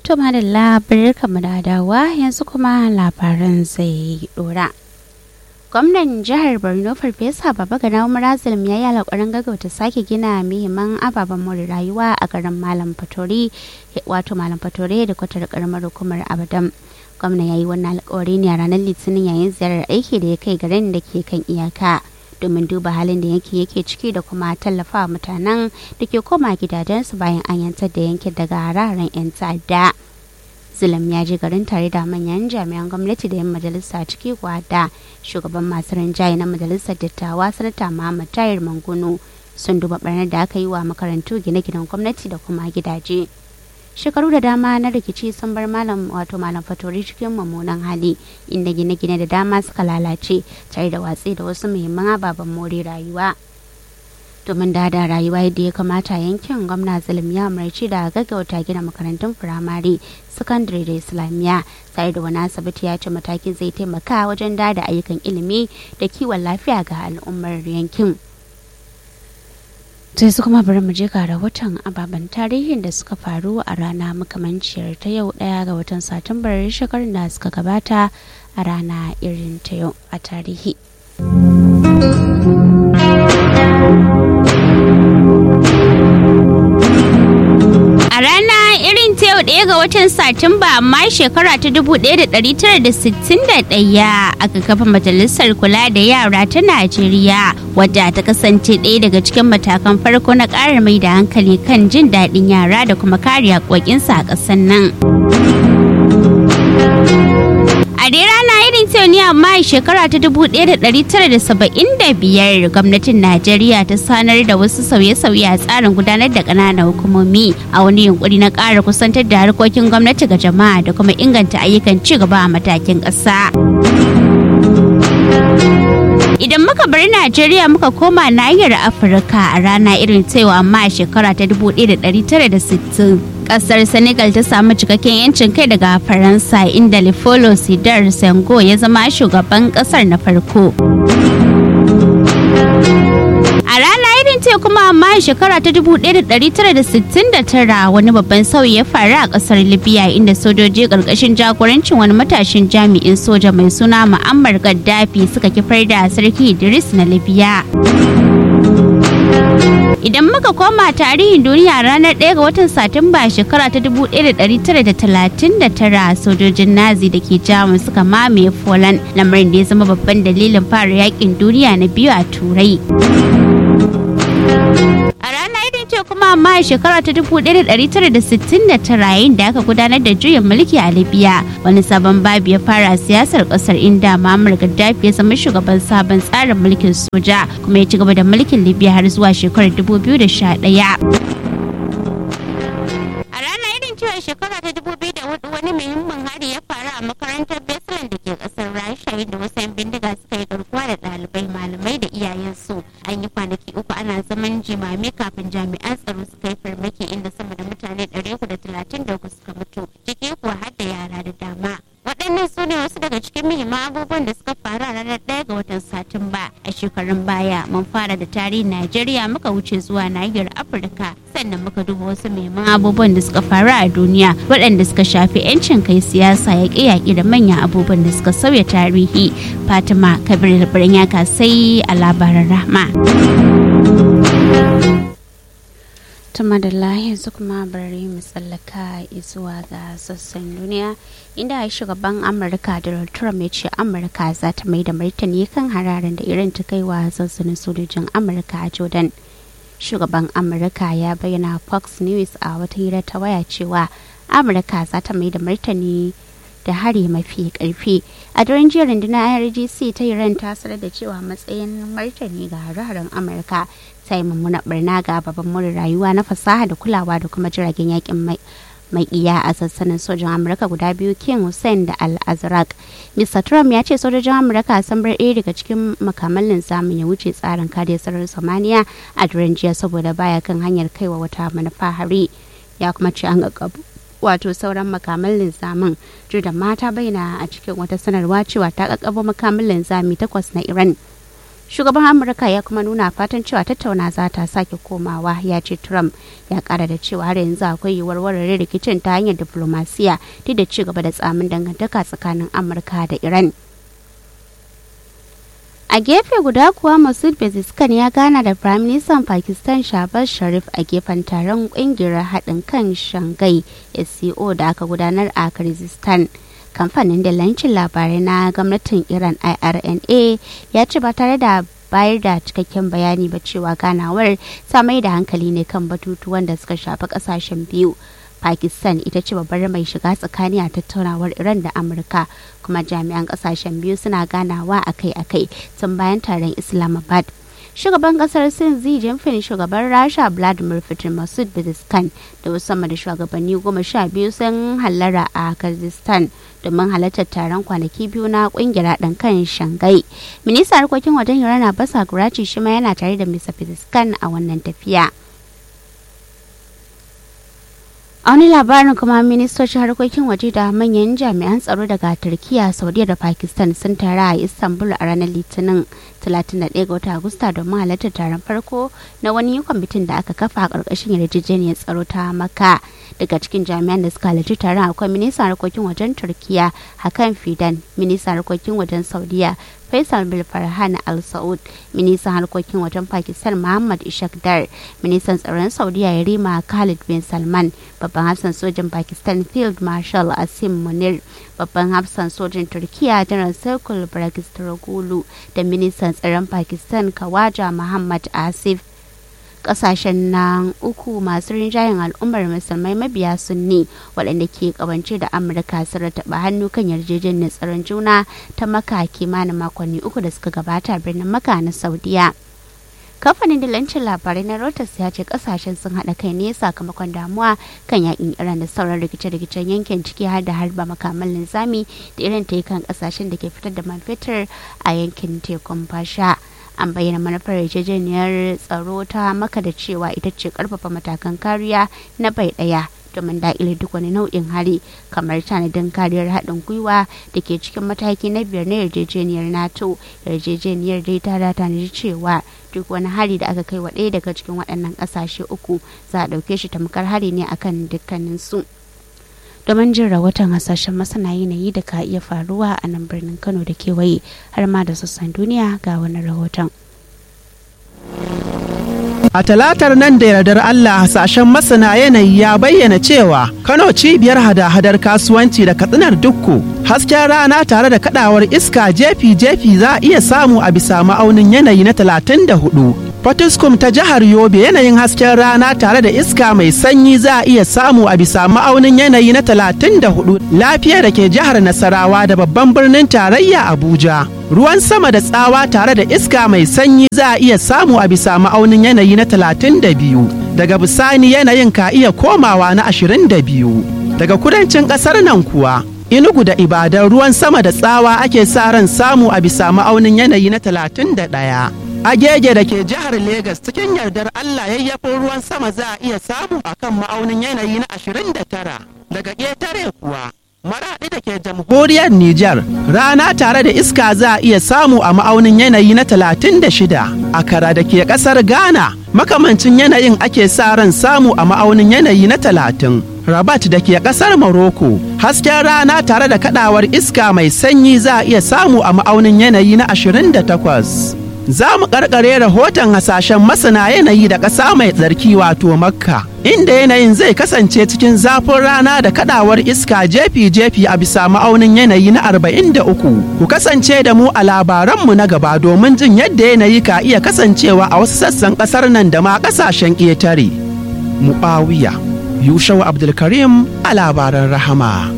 To madalla barkanmu da dawa yanzu kuma labaran zai dora. Gwamnan jihar Borno Farfesa Babagana Murazilm ya yi alƙawarin gaggauta sake gina muhimman ababen more rayuwa a garin Malam Fatori wato Malam Fatore da kwatar karamar hukumar Abadam. Gwamnan ya yi wannan alƙawari ne a ranar Litinin yayin ziyarar aiki da ya kai garin da ke kan iyaka. domin duba halin da yanki yake ciki da kuma tallafawa mutanen da ke koma gidajensu bayan an yantar da yankin daga hararen 'yan ta'adda. Zulum ya je garin tare da manyan jami'an gwamnati da 'yan majalisa ciki kuwa da shugaban masu rinjaye na majalisar dattawa sanata Muhammad Tahir Manguno sun duba barnar da aka yi wa makarantu gine-ginen gwamnati da kuma gidaje. shekaru da dama na rikici sun bar malam wato malam fatori cikin mummunan hali inda gine-gine da dama suka lalace tare da watsi da wasu muhimman ababen more rayuwa domin da da rayuwa yadda ya kamata yankin gwamna zulum ya umarci da gaggauta gina makarantun firamare sakandare da islamiyya tare da wani asibiti ya ce matakin zai taimaka wajen da da ayyukan ilimi da kiwon lafiya ga al'ummar yankin sai su kuma bari mu je ga rahoton ababen tarihin da suka faru a rana makamanciyar ta yau daya ga watan satumbar shekarun da suka gabata a rana irin ta yau a tarihi a rana irin ta yau ɗaya ga watan satumba amma shekara ta 1961 aka kafa majalisar kula da yara ta najeriya wadda ta kasance ɗaya daga cikin matakan farko na ƙara mai da hankali kan jin daɗin yara da kuma kare haƙoƙinsa a ƙasar nan a dai rana irin ta ne amma a shekara ta 1975 gwamnatin najeriya ta sanar da wasu sauye-sauye a tsarin gudanar da ƙananan hukumomi a wani yunkuri na ƙara kusantar da harkokin gwamnati ga jama'a da kuma inganta ayyukan ci gaba a matakin ƙasa. Idan muka bar Najeriya muka koma nahiyar Afirka a rana irin cewa amma a shekara ta 1960 kasar Senegal ta samu cikakken yancin kai daga Faransa inda Lefolo Sidar Sengo ya zama shugaban kasar na farko. A rana irin ce kuma amma a shekara ta 1969 wani babban sauyi ya faru a kasar Libya inda sojoji karkashin jagorancin wani matashin jami'in soja mai suna Muammar Gaddafi suka kifar da sarki Idris na Libya. Idan muka koma tarihin duniya ranar 1 ga watan Satumba shekara ta 1939 sojojin Nazi da ke Jamus suka mamaye Poland lamarin da ya zama babban dalilin fara yakin duniya na biyu a Turai. A rana irin ce kuma amma a shekara ta 1969 yayin da aka gudanar da juyin mulki a Libya wani sabon babu ya fara siyasar kasar inda Muammar Gaddafi ya zama shugaban sabon tsarin mulkin soja kuma ya ci gaba da mulkin Libya har zuwa shekarar 2011. A rana irin cewa shekara ta 2004 wani muhimmin hari ya faru a makarantar Beslan da ke kasar Rasha inda wasu 'yan bindiga suka yi garkuwa da ɗalibai malamai da iyayensu. An yi kwanaki uku ana zaman jimame kafin jami'an tsaro suka yi farmaki inda sama da mutane 333 suka mutu ciki kuwa har da yara da dama. waɗannan su ne wasu daga cikin muhimman abubuwan da suka faru a ranar ɗaya ga watan satumba a shekarun baya mun fara da tarihin najeriya muka wuce zuwa nahiyar afirka sannan muka duba wasu muhimman abubuwan da suka faru a duniya waɗanda suka shafi 'yancin kai siyasa yaƙe-yaƙe da manyan abubuwan da suka sauya tarihi fatima kabir birnin yaka sai a labaran rahma tuma da yanzu kuma bari mu tsallaka zuwa ga sassan duniya inda shugaban amurka donald trump ya ce amurka za ta mai da martani kan hararen da irin ta kai wa sassanin sojojin amurka a jordan shugaban amurka ya bayyana fox news a wata hira ta waya cewa amurka za ta mai da martani da hari mafi karfi a daren jiya rundunar irgc ta iran ta sanar da cewa matsayin martani ga hare-haren amurka ta yi mummuna barna ga babban more rayuwa na fasaha da kulawa da kuma jiragen yakin mai mai iya a sassanin sojan amurka guda biyu king hussein da al-azraq mr trump ya ce sojojin amurka sun bar ɗaya daga cikin makaman linzamin ya wuce tsarin kare sararin samaniya a daren jiya saboda baya kan hanyar kaiwa wata manufa hari ya kuma ce an gaggabu wato sauran makaman linzamin da mata bayyana a cikin wata sanarwa cewa ta kakkabo makaman linzami takwas na iran shugaban amurka ya kuma nuna fatan cewa tattauna za ta sake komawa ya ce trump ya kara da cewa har yanzu akwai yiwuwar warware rikicin ta hanyar diplomasiya duk da ci gaba da tsamin dangantaka tsakanin amurka da iran a gefe guda kuwa masud beziskan ya gana da prime minister pakistan shahbaz sharif a gefen taron kungiyar haɗin kan shanghai sco da aka gudanar a kyrgyzstan kamfanin dalancin labarai na gwamnatin iran irna ya ce ba tare da bayar da cikakken bayani ba cewa ganawar ta mai da hankali ne kan batutuwan da suka shafi kasashen biyu pakistan ita ce babbar mai shiga tsakani a tattaunawar iran da amurka kuma jami'an kasashen biyu suna ganawa akai-akai tun bayan taron islamabad shugaban kasar sin xi jinping shugaban rasha vladimir putin masud beziskan da wasu sama da shugabanni goma sha biyu sun hallara a kyrgyzstan domin halartar taron kwanaki biyu na kungiyar haɗin kan shangai ministan harkokin wajen iran abbas guraci shi ma yana tare da mr beziskan a wannan tafiya a wani labarin kuma ministocin harkokin waje da manyan jami'an tsaro daga turkiya saudiya da pakistan sun tara a istanbul a ranar litinin 31 ga watan agusta domin halartar taron farko na wani kwamitin da aka kafa a ƙarƙashin yarjejeniyar tsaro ta maka daga cikin jami'an da suka halarci taron akwai ministan harkokin wajen turkiya hakan fidan ministan harkokin wajen saudiya Faisal bin Farhan Al Saud, ministan harkokin wajen Pakistan Muhammad Ishaq Dar, ministan tsaron Saudiya Yarima Khalid bin Salman, babban hafsan sojin Pakistan Field Marshal Asim Munir, babban hafsan sojin Turkiya General Saikul Baragistoglu da ministan tsaron Pakistan Kawaja Muhammad Asif. kasashen nan uku masu rinjayen al'ummar musulmai mabiya sunni waɗanda ke kawance da amurka sun rataba hannu kan yarjejeniyar tsaron juna ta maka kimanin makonni uku da suka gabata birnin maka na saudiya kamfanin dillancin labarai na Reuters ya ce kasashen sun haɗa kai ne sakamakon damuwa kan yakin iran da sauran rikice-rikicen yankin ciki har da harba makaman linzami da irin ta yi kan kasashen da ke fitar da man fetur a yankin tekun fasha an bayyana manufar yarjejeniyar tsaro ta maka da cewa ita ce karfafa matakan kariya na bai daya domin daƙile duk wani nau'in hari kamar tanadin kariyar haɗin gwiwa da ke cikin mataki na biyar na yarjejeniyar nato yarjejeniyar dai ta da tanadi cewa duk wani hari da aka kai wa ɗaya daga cikin waɗannan ƙasashe uku za a ɗauke shi tamkar hari ne akan dukkaninsu. domin jin rahoton hasashen masana yanayi da ka iya faruwa a nan birnin kano da kewaye har ma da sassan duniya ga wani rahoton A talatar nan da yardar Allah hasashen masana yanayi ya bayyana cewa Kano cibiyar hada-hadar kasuwanci da katsinar dukku hasken rana tare da kadawar iska jefi-jefi za a iya samu a bisa ma'aunin yanayi na 34. Fatiskum ta jihar Yobe yanayin hasken rana tare da iska mai sanyi za a iya samu a bisa ma'aunin yanayi na 34 lafiya da ke jihar Nasarawa da babban birnin tarayya Abuja. Ruwan sama da tsawa tare da iska mai sanyi za a iya samu a bisa ma'aunin yanayi na 32. Daga bisani yanayin ka iya komawa na 22. Daga kudancin ƙasar nan kuwa Inugu da Ibadan ruwan sama da tsawa ake sa ran samu a bisa ma'aunin yanayi na 31. Agege da ke jihar Legas cikin yardar Allah yayyafin ruwan sama za a iya samu a kan ma'aunin yanayi na 29 daga ƙetare kuwa. Maraɗi da ke jamhuriyar Nijar rana tare da iska za a iya samu a ma'aunin yanayi na 36 a kara da ke ƙasar Ghana makamancin yanayin ake sa ran samu a ma'aunin yanayi na 30. Rabat da ke ƙasar Morocco hasken rana tare da kaɗawar iska mai sanyi za a iya samu a ma'aunin yanayi na 28. za mu karkare rahoton hasashen masana yanayi da ƙasa mai tsarki wato makka inda yanayin zai kasance cikin zafin rana da kadawar iska jefi-jefi a bisa ma'aunin yanayi na 43 ku kasance da mu a labaranmu na gaba domin jin yadda yanayi ka iya kasancewa a wasu sassan ƙasar nan da ma ƙasashen ƙetare mu'awiya yushawa abdulkarim a labaran rahama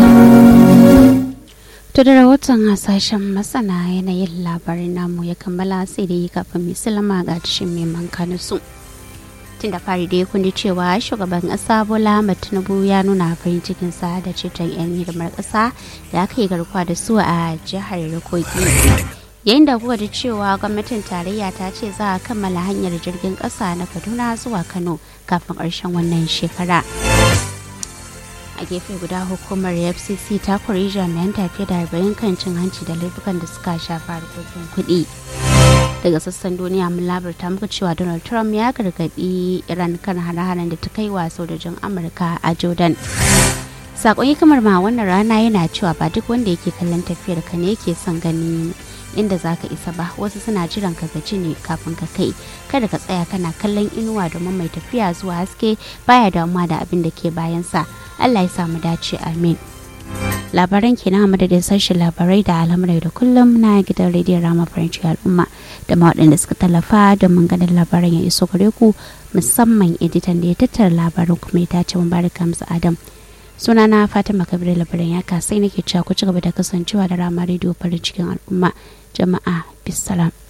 To da rahoton hasashen masana yanayin labarin namu ya kammala sai da yi kafin mai silama ga tashin mai manka su. Tun da fari dai kun ji cewa shugaban ƙasa Bola Tinubu ya nuna farin cikin sa da ceton 'yan hidimar ƙasa da aka yi garkuwa da su a jihar Kogi. Yayin da kuka ji cewa gwamnatin tarayya ta ce za a kammala hanyar jirgin ƙasa na Kaduna zuwa Kano kafin ƙarshen wannan shekara. a gefe guda hukumar fcc ta kori jami'an tafiye da arba'in kan cin hanci da laifukan da suka shafa harkokin kuɗi daga sassan duniya mun labarta muku cewa donald trump ya gargadi iran kan hare-haren da ta kai wa sojojin amurka a jordan sakon hikimar ma wannan rana yana cewa ba duk wanda yake kallon tafiyar ka ne yake son gani inda za ka isa ba wasu suna jiran ka gaji ne kafin ka kai kada ka tsaya kana kallon inuwa domin mai tafiya zuwa haske baya damuwa da abin da ke bayansa allah ya samu dace amin labaran kenan a madadin sashen labarai da al'amurai da kullum na gidan rediyon rama faranci al'umma da ma waɗanda suka tallafa domin ganin labaran ya iso gare ku musamman editan da ya tattara labaran kuma ya tace mubarak hamza adam sunana fatima kabir labaran ya kasai nake cewa ku ci gaba da kasancewa da rama rediyo farin cikin al'umma jama'a bisalam